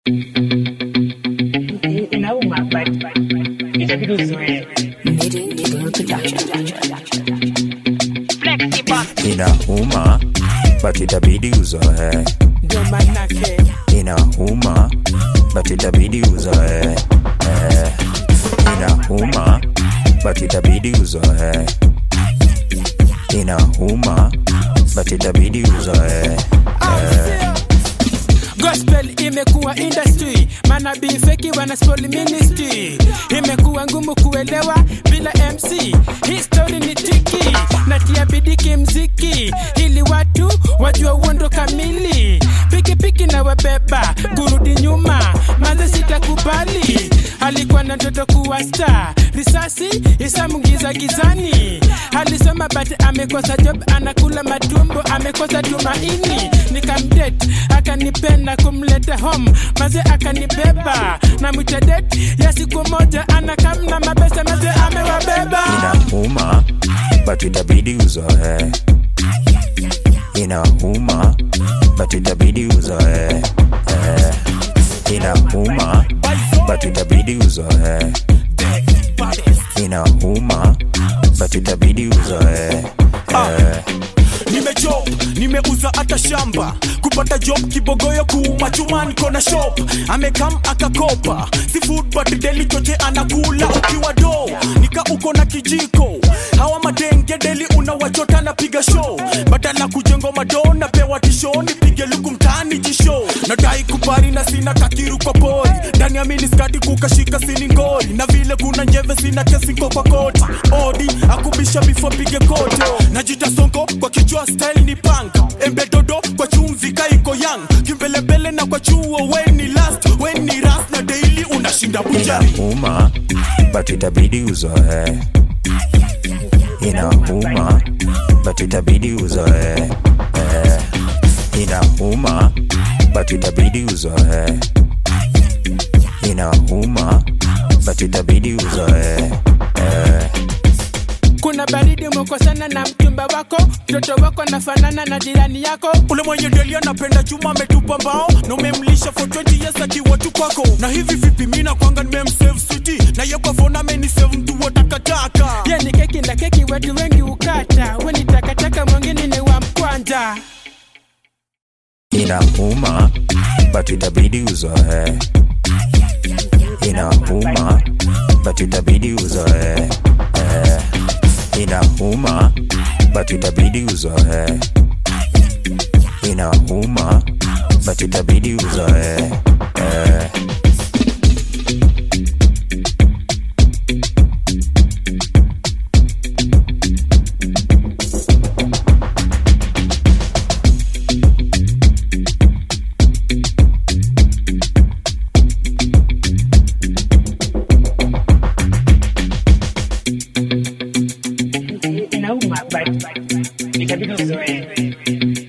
inauma but itabidi uzoee. inauma but itabidi uzoe Ndio manake inauma but itabidi uzoe eh. inauma but itabidi uzoe inauma but itabidi uzoe gospel imekuwa industry manabii feki wana spoil ministry imekuwa ngumu kuelewa bila mc history ni tiki natia bidii kimziki ili watu wajua uondo kamili pikipiki na wabeba kurudi nyuma manze sitakubali alikuwa na ndoto kuwa star risasi isamungiza gizani alisoma but amekosa job anakula matumbo amekosa tumaini nikamdet akanipenda kumleta home maze akanibeba na mwitadet ya siku moja anakamna mabesa maze amewabeba inauma but itabidi uzoe inauma but itabidi uzoe eh. inauma but itabidi uzoe inauma but itabidi uzoe eh. nimejob nimeuza hata shamba kupata job kibogoyo kuuma chuma niko na shop amekam akakopa si food but deli choche anakula ukiwa do nika uko na kijiko hawa madenge deli unawachota napiga show badala kujengo mado napewa tisho nipige luku mtaani jisho nadai kupari na sina kakiru kwa pori ndani ya miniskati kukashika sini ngori na vile kuna njeve sina kesinko kwa koti odi akubisha bifo pige kote najita sonko kwa kichwa style ni punk embe dodo kwa chumvi kaiko yang kimbelembele na kwa chuo weni last weni ras na daily unashinda bujari inauma but itabidi uzoe inauma but itabidi uzoe eh. inauma but itabidi uzoe inauma but itabidi uzoe eh. kuna baridi umekosana na mchumba wako mtoto wako nafanana na jirani yako ule mwenye deli anapenda chuma ametupa mbao na umemlisha for 20 years akiwa tu kwako na hivi vipi mina kwanga nimemsave city na ye kwa phone amenisave mtu wa takataka ye ni keki na keki watu wengi ukata weni takataka mwingine ni wa mkwanja inauma but itabidi uzoe inauma but itabidi uzoe eh. inauma but itabidi uzoe inauma but itabidi uzoe eh. inauma but itabidi uzoee